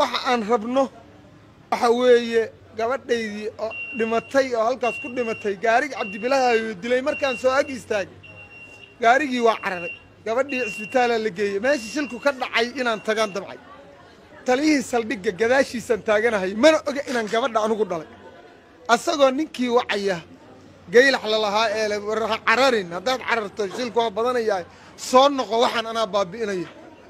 waxa aan rabno waxa weeye gabadhaydii oo dhimatay oo halkaas ku dhimatay gaarigi cabdibilaahayo dilay markaan soo ag istaagay gaarigii waa cararay gabadhii cisbitaalaa la geeyey meeshii shilku ka dhacay inaan tagaan damcay taliyihii saldhigga gadaashiisaan taaganahay mana oga inaan gabadha anugu dhalay asagoo ninkii wacaya gaylax lalahaa ee le ha cararin haddaad cararto shilku waa badanayahay soo noqo waxaan anaa baabi'inaya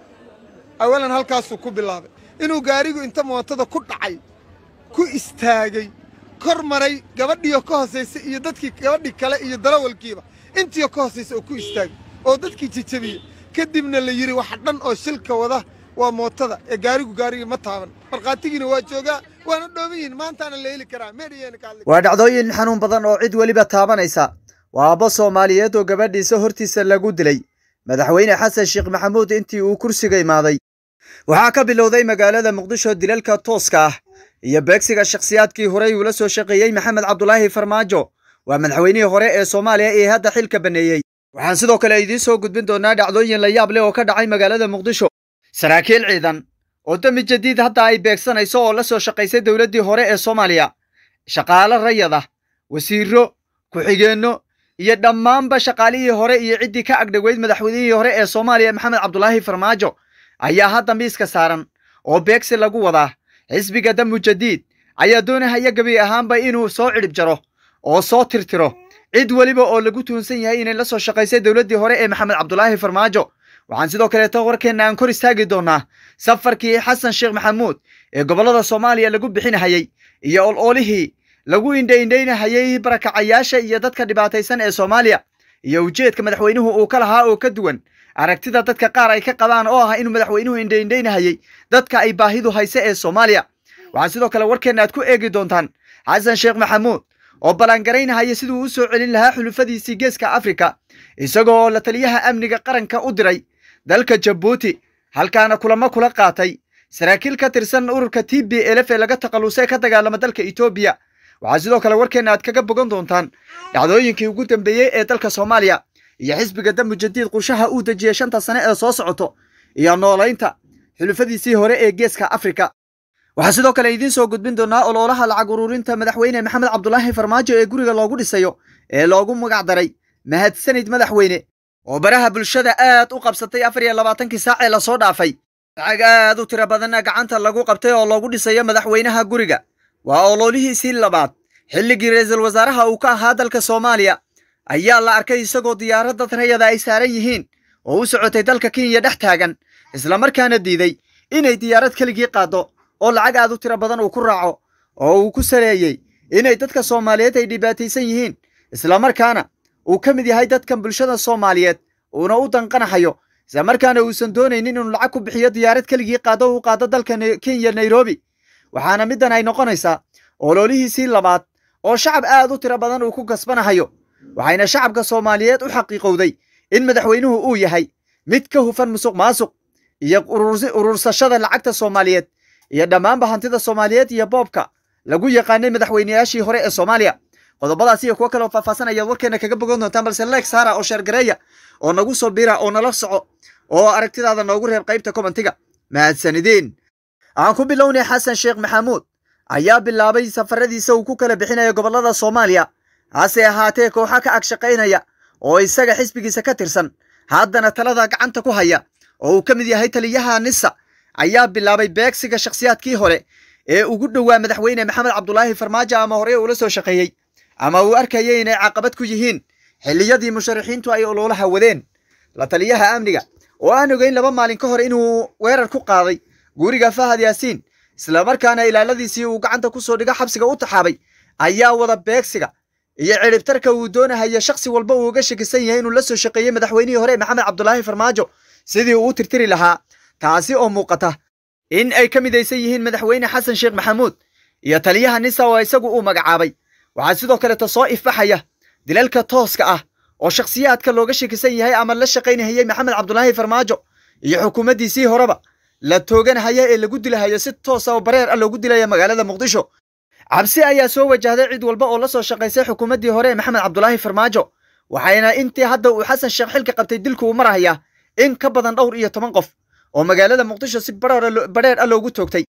awalan halkaasuu ku bilaabay inuu gaarigu inta mootada ku dhacay ku istaagay kor maray gabadhiioo ka hosaysay iyo dadkii gabadhii kale iyo dalawalkiiba intiioo ka hosaysa oo ku istaagay oo dadkii jejabiyey kadibna la yidhi waxa dhan oo shilka wada waa mootada ee gaarigu gaarigii ma taaban markhaatigiina waa joogaa waana dhooban yihin maantaana la heli karaa meedhiyeena ka hadli waa dhacdooyin xanuun badan oo cid weliba taabanaysa waa abbo soomaaliyeed oo gabadhiisa hortiisa lagu dilay madaxweyne xasan sheekh maxamuud intii uu kursiga imaaday waxaa ka bilowday magaalada muqdisho dilalka tooska ah iyo beegsiga shakhsiyaadkii horey uula soo shaqeeyey maxamed cabdulaahi farmaajo waa madaxweynihii hore ee soomaaliya ee hadda xilka banneeyey waxaan sidoo kale idiin soo gudbin doonaa dhacdooyin la yaab leh oo ka dhacay magaalada muqdisho saraakiil ciidan oo dami jadiid hadda ay beegsanayso oo la soo shaqaysay dowladdii hore ee soomaaliya shaqaalo rayad ah wasiirro ku-xigeenno iyo dhammaanba shaqaalihii hore iyo ciddii ka agdhoweyd madaxweynihii hore ee soomaaliya maxamed cabdulaahi farmaajo ayaa hadda miiska saaran oo beegsi lagu wadaa xisbiga damu jadiid ayaa doonahaya gebi ahaanba inuu soo cidhib jaro oo soo tirtiro cid weliba oo lagu tuunsan yahay inay la soo shaqaysay dowladdii hore ee maxamed cabdulaahi farmaajo waxaan sidoo kaleeto warkeenna aan kor istaagi doonnaa safarkii xasan sheekh maxamuud ee gobollada soomaaliya lagu bixinahayey iyo ol-oolihii lagu indhaindhaynahayey barakacayaasha iyo dadka dhibaataysan ee soomaaliya iyo ujeedka madaxweynuhu uu ka lahaa oo ka duwan aragtida dadka qaar ay ka qabaan oo ah inuu madaxweynuhu indhaindhaynahayey dadka ay baahidu hayse ee soomaaliya waxaa sidoo kale warkeenna aad ku eegi doontaan xasan sheekh maxamuud oo ballaangaraynahaya siduu u soo celin lahaa xulufadiisii geeska afrika isagoo la taliyaha amniga qaranka u diray dalka jabuuti halkaana kulamo kula qaatay saraakiil ka tirsan ururka t b elf ee laga takhallusay ka dagaalama dalka etoobiya waxaa sidoo kale warkeenna aad kaga bogan doontaan dhacdooyinkii ugu dambeeyey ee dalka soomaaliya iyo xisbiga damu jadiid qushaha uu dejiyey shanta sane ee soo socoto iyo noolaynta xulufadiisii hore ee geeska afrika waxaa sidoo kale idiin soo gudbin doonaa oloolaha lacag ururinta madaxweyne maxamed cabdulaahi farmaajo ee guriga loogu dhisayo ee loogu magac daray mahadsanid madaxweyne oo baraha bulshada aad u qabsatay afar iyo labaatankii saac ee lasoo dhaafay lacag aad u tiro badanna gacanta lagu qabtay oo loogu dhisayo madaxweynaha guriga waa oloolihiisii labaad xilligii ra'iisul wasaaraha uu ka ahaa dalka soomaaliya ayaa la arkay isagoo diyaaradda rayada ay saaran yihiin oo u socotay dalka kenya dhex taagan islamarkaana diiday inay diyaarad keligii qaaddo oo lacag aad u tiro badan uu ku raaco oo uu ku saleeyey inay dadka soomaaliyeed ay dhibaataysan yihiin islamarkaana uu ka mid yahay dadkan bulshada soomaaliyeed uuna u danqanahayo islamarkaana uusan doonaynin inuu lacag ku bixiyo diyaarad keligii qaado uu qaado dalka kenya nairobi waxaana middan ay noqonaysaa oloolihiisii labaad oo shacab aad u tiro badan uu ku kasbanahayo waxayna shacabka soomaaliyeed u xaqiiqowday in madaxweynuhu uu yahay mid ka hufan musuq maasuq iyo urursashada lacagta soomaaliyeed iyo dhammaanba hantida soomaaliyeed iyo boobka lagu yaqaanay madaxweyneyaashii hore ee soomaaliya qodobadaas iyo kuwo kale oo faahfaahsan ayaad warkeena kaga bogan doontaan balse leeg saara oo sheergareeya oo nagu soo bira oo nala soco oo aragtidaada noogu reeb qaybta komentiga mahadsanideen aan ku bilownay xasan sheekh maxamuud ayaa bilaabay safaradiisa uu ku kala bixinayo gobollada soomaaliya hase ahaatee kooxa ka ag shaqaynaya oo isaga xisbigiisa ka tirsan haddana talada gacanta ku haya oo uu ka mid yahay taliyaha nisa ayaa bilaabay beegsiga shakhsiyaadkii hore ee ugu dhowaa madaxweyne maxamed cabdulaahi farmaajo ama hore uula soo shaqeeyey ama uu arkayay inay caqabad ku yihiin xilliyadii musharaxiintu ay ololaha wadeen la taliyaha amniga oo aan ogeyn laba maalin ka hor inuu weerar ku qaaday guriga fahad yaasiin islamarkaana ilaaladiisii uu gacanta ku soo dhigo xabsiga u taxaabay ayaa wada beegsiga iyo cidhibtarka uu doonahaya shakhsi walba uu uga shakisan yahay inuu la soo shaqeeyey madaxweynihii hore maxamed cabdulaahi farmaajo sidii uu u tirtiri lahaa taasi oo muuqata in ay ka midaysan yihiin madaxweyne xasan sheekh maxamuud iyo taliyaha nisa oo isagu uu magacaabay waxaa sidoo kaleeta soo ifbaxaya dilalka tooska ah oo shakhsiyaadka looga shakisan yahay ama la shaqaynahayey maxamed cabdulaahi farmaajo iyo xukuumaddiisii horeba la tooganahaya ee lagu dilahayo si toosa oo bareer ah loogu dilaya magaalada muqdisho cabsi ayaa soo wajahday cid walba oo la soo shaqaysay xukuumaddii hore ee maxamed cabdulaahi farmaajo waxayna intii hadda uu xasan sheekh xilka qabtay dilku uu marahayaa in ka badan dhowr iyo toban qof oo magaalada muqdisho si badheer ah loogu toogtay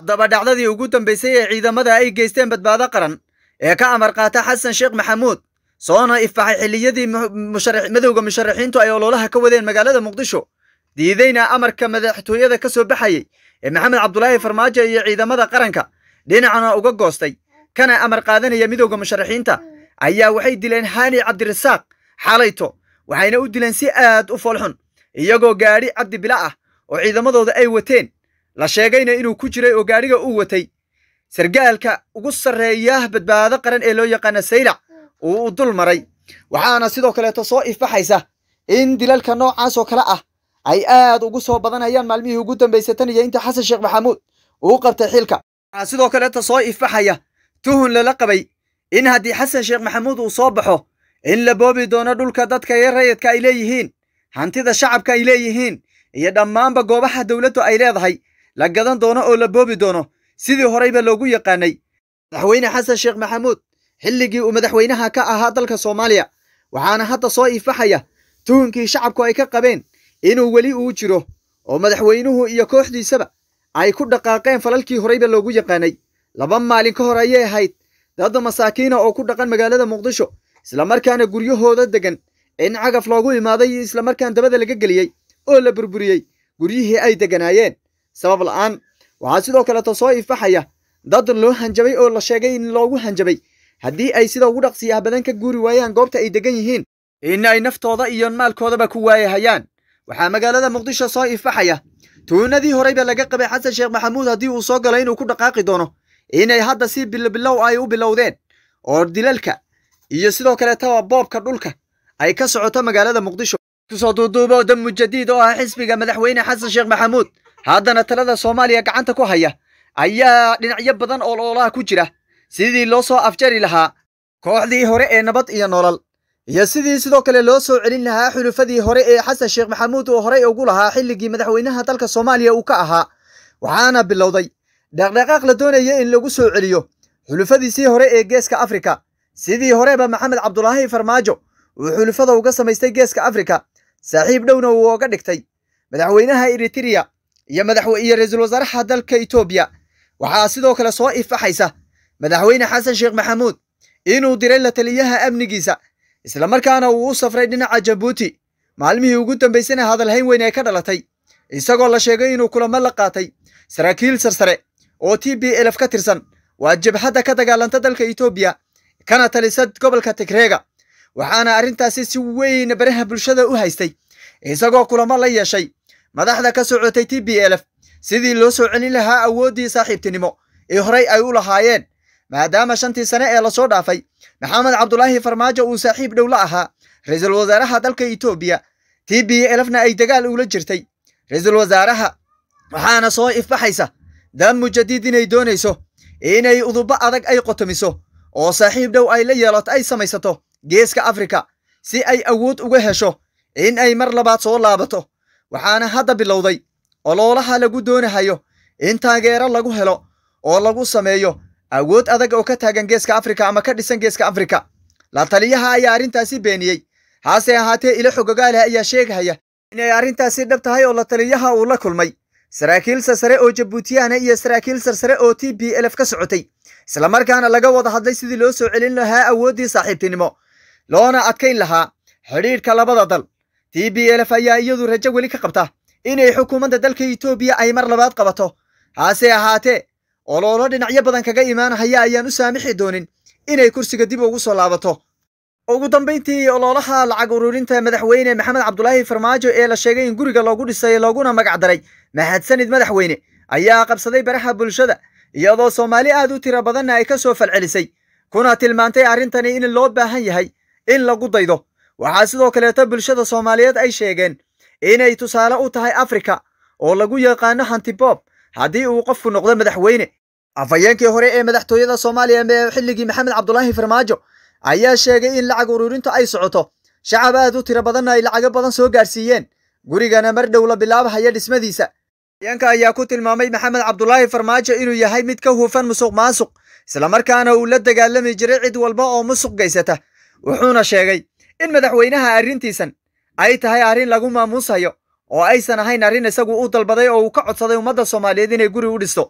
haddaba dhacdadii ugu dambaysay ee ciidamada ay geysteen badbaado qaran ee ka amar qaata xasan sheekh maxamuud soona ifaxay xilliyadii madowga musharaxiintu ay ololaha ka wadeen magaalada muqdisho diideyna amarka madaxtooyada ka soo baxayey ee maxamed cabdulaahi farmaajo iyo ciidamada qaranka dhinacana uga goostay kana amar qaadanaya midowda musharaxiinta ayaa waxay dileen haani cabdirasaaq xalayto waxayna u dileen si aad u foolxun iyagoo gaadhi cabdi bila ah oo ciidamadooda ay wateen la sheegayna inuu ku jiray oo gaadhiga uu watay sargaalka ugu sarreeya badbaado qaran ee loo yaqaana saylac uu u dul maray waxaana sidoo kaleeto soo ifaxaysa in dilalka noocaas oo kale ah ay aad ugu soo badanayaan maalmihii ugu dambaysay tan iyo inta xasan sheekh maxamuud uu qabtay xilka waxaa sidoo kaleeto soo ifaxaya tuhun lala qabay in haddii xasan sheekh maxamuud uu soo baxo in la boobi doono dhulka dadka iyo rayidka ay leeyihiin hantida shacabka ay leeyihiin iyo dhammaanba goobaha dowladdu ay leedahay la gadan doono oo la boobi doono sidii horeyba loogu yaqaanay madaxweyne xasan sheekh maxamuud xilligii uu madaxweynaha ka ahaa dalka soomaaliya waxaana hadda soo ifaxaya tuhunkii shacabku ay ka qabeen inuu weli uu jiro oo madaxweynuhu iyo kooxdiisaba ay ku dhaqaaqeen falalkii horeyba loogu yaqaanay laba maalin ka hor ayay ahayd dad masaakiina oo ku dhaqan magaalada muqdisho islamarkaana guryahooda degan in cagaf loogu imaaday iyo islamarkaan dabada laga geliyey oo la burburiyey guryihii ay deganaayeen sabab la'aan waxaa sidoo kaleeto soo ifaxaya dad loo hanjabay oo la sheegay in loogu hanjabay haddii ay sida ugu dhaqsiyaha badan ka guuri waayaan goobta ay degan yihiin in ay naftooda iyo maalkoodaba ku waayahayaan waxaa magaalada muqdisho soo ifaxaya tuunadii horeyba laga qabay xasan sheekh maxamuud haddii uu soo galo inuu ku dhaqaaqi doono inay hadda si bilobilow ay u bilowdeen oo dilalka iyo sidoo kaleetaba boobka dhulka ay ka socoto magaalada muqdisho kusoo duuduubo dam mujadiid oo ah xisbiga madaxweyne xasan sheekh maxamuud haddana talada soomaaliya gacanta ku haya ayaa dhinacyo badan oo loolaha ku jira sidii loo soo afjari lahaa kooxdii hore ee nabad iyo nolol iyo sidii sidoo kale loo soo celin lahaa xulufadii hore ee xasan sheekh maxamuud oo horey ugu lahaa xilligii madaxweynaha dalka soomaaliya uu ka ahaa waxaana bilowday dhaqdhaqaaq la doonaya in lagu soo celiyo xulufadiisii hore ee geeska afrika sidii horeba maxamed cabdulaahi farmaajo uu xulufada uga samaystay geeska afrika saaxiib dhowna uu oga dhigtay madaxweynaha eritereya iyo madaxiyo ra-iisul wasaaraha dalka etoobiya waxaa sidoo kale soo ifaxaysa madaxweyne xasan sheekh maxamuud inuu diray la taliyaha amnigiisa islamarkaana uu u safray dhinaca jabuuti maalmihii ugu dambaysana hadalhayn weyn ay ka dhalatay isagoo la sheegay inuu kulamo la qaatay saraakiil sarsare oo t b elf ka tirsan waa jabhadda ka dagaalanta dalka etoobiya kana talisa gobolka tigreega waxaana arrintaasi si weyn baraha bulshada u haystay isagoo kulamo la yeeshay madaxda ka socotay t b elf sidii loo soo celin lahaa awooddii saaxiibtinimo ee horey ay u lahaayeen maadaama shantii sane ee lasoo dhaafay maxamed cabdulaahi farmaajo uu saaxiib dhow la ahaa ra-iisul wasaaraha dalka etoobiya t b elfna ay dagaal ula jirtay ra-iisul wasaaraha waxaana soo ifbaxaysa dam mujadiid inay doonayso inay udubo adag ay qotomiso oo saaxiib dhow ay la yeelato ay samaysato geeska afrika si ay awood uga hesho in ay mar labaad soo laabato waxaana hadda bilowday oloolaha lagu doonahayo in taageero lagu helo oo lagu sameeyo awood adag oo ka taagan geeska afrika ama ka dhisan geeska afrika la taliyaha ayaa arrintaasi beeniyey hase ahaatee ilo xogogaale ayaa sheegahaya inay arrintaasi dhab tahay oo la taliyaha uu la kulmay saraakiil sarsare oo jabuutiyahna iyo saraakiil sarsare oo t b elf ka socotay islamarkaana laga wada hadlay sidii loo soo celin lahaa awooddii saaxiibtinimo loona adkayn lahaa xidhiidhka labada dal t b elf ayaa iyadu rajo weli ka qabta inay xukuumadda dalka etoobiya ay mar labaad qabato hase ahaatee oloolo dhinacyo badan kaga imaanahaya ayaan u saamixi doonin inay kursiga dib ugu soo laabato ugu dambayntii oloolaha lacag ururinta madaxweyne maxamed cabdulaahi farmaajo ee la sheegay in guriga loogu dhisay looguna magac daray mahadsanid madaxweyne ayaa qabsaday baraha bulshada iyadoo soomaali aad u tiro badanna ay ka soo falcelisay kuna tilmaantay arrintani in loo baahan yahay in lagu daydo waxaa sidoo kaleeto bulshada soomaaliyeed ay sheegeen inay tusaale u tahay afrika oo lagu yaqaano hantibob haddii uu qofku noqdo madaxweyne afhayeenkii hore ee madaxtooyada soomaaliya ee xilligii maxamed cabdulaahi farmaajo ayaa sheegay in lacag ururintu ay socoto shacab aad u tiro badanna ay lacago badan soo gaarsiiyeen gurigana mar dhow la bilaabahaya dhismadiisa afhayeenka ayaa ku tilmaamay maxamed cabdulaahi farmaajo inuu yahay mid ka hufan musuq maasuq islamarkaana uu la dagaalami jiray cid walba oo musuq gaysata wuxuuna sheegay in madaxweynaha arrintiisan ay tahay arrin lagu maamuusayo oo aysan ahayn arrin isagu u dalbaday oo uu ka codsaday ummadda soomaaliyeed inay guri u dhisto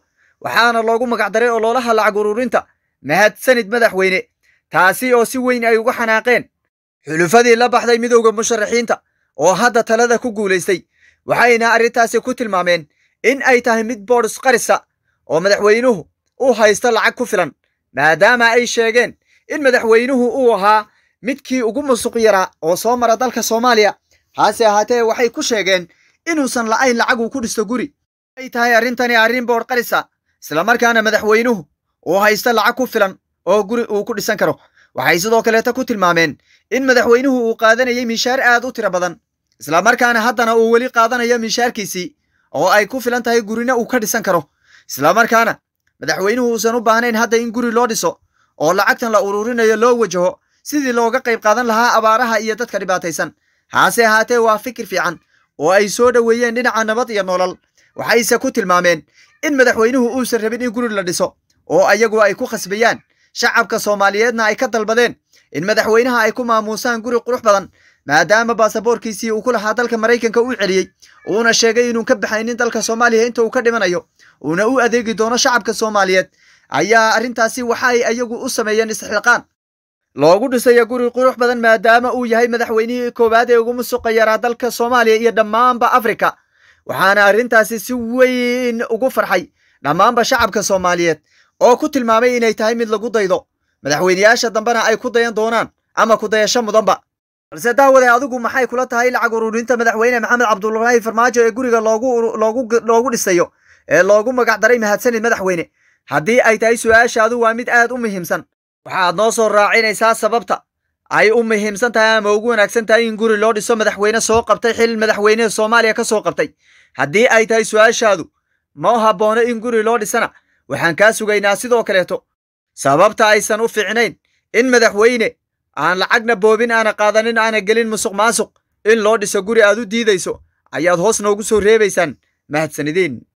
waxaana loogu magacdaray ololaha lacag ururinta mahadsanid madaxweyne taasi oo si weyn ay uga xanaaqeen xulufadii la baxday midowda musharaxiinta oo hadda talada ku guulaystay waxayna arrintaasi ku tilmaameen in ay tahay mid boodhis qarisa oo madaxweynuhu u haysto lacag ku filan maadaama ay sheegeen in madaxweynuhu uu ahaa midkii ugu musuq yaraa oo soo mara dalka soomaaliya hase ahaatee waxay ku sheegeen inuusan la'ayn lacag uu ku dhisto guri ay tahay arrintani arrin boodh qarisa islamarkaana madaxweynuhu uu haysto lacag ku filan oo guri uu ku dhisan karo waxay sidoo kaleeta ku tilmaameen in madaxweynuhu uu qaadanayay miishaar aad u tiro badan islamarkaana haddana uu weli qaadanayo miishaarkiisii oo ay ku filan tahay gurina uu ka dhisan karo islamarkaana madaxweynuhu uusan u baahnayn hadda in guri loo dhiso oo lacagtan la ururinayo loo wajaho sidii looga qayb qaadan lahaa abaaraha iyo dadka dhibaataysan hase ahaatee waa fikir fiican oo ay soo dhoweeyeen dhinaca nabad iyo nolol waxayse ku tilmaameen in madaxweynuhu uusan rabin in guri la dhiso oo ayagu ay ku khasbayaan shacabka soomaaliyeedna ay ka dalbadeen in madaxweynaha ay ku maamuusaan guri qurux badan maadaama baasaboorkiisii uu ku lahaa dalka maraykanka u celiyey uuna sheegay inuun ka baxaynin dalka soomaaliya inta uu ka dhimanayo uuna u adeegi doono shacabka soomaaliyeed ayaa arrintaasi waxa ay ayagu u sameeyeen istixliqaan loogu dhisaya guri qurux badan maadaama uu yahay madaxweynihii koowaad ee ugu musuqa yaraa dalka soomaaliya iyo dhammaanba afrika waxaana arrintaasi si weyn ugu farxay dhammaanba shacabka soomaaliyeed oo ku tilmaamay inay tahay mid lagu daydo madaxweyneyaasha dambena ay ku dayan doonaan ama ku dayasho mudanba balse daawade adigu maxay kula tahay lacag ururinta madaxweyne maxamed cabdulaahi farmaajo ee guriga loogu dhisayo ee loogu magacdaray mahadsanid madaxweyne haddii ay tahay su-aashaadu waa mid aad u muhiimsan waxaad noo soo raacinaysaa sababta ay u muhiimsan tahay ama ugu wanaagsan tahay in guri loo dhiso madaxweyne soo qabtay xil madaxweyneha soomaaliya ka soo qabtay haddii ay tahay su-aashaadu ma haboono in guri loo dhisana waxaan kaa sugaynaa sidoo kaleeto sababta aysan u fiicnayn in madaxweyne aan lacagna boobin aana qaadanin aana gelin musuq maasuq in loo dhiso guri aad u diidayso ayaad hoos noogu soo reebaysaan mahadsanideen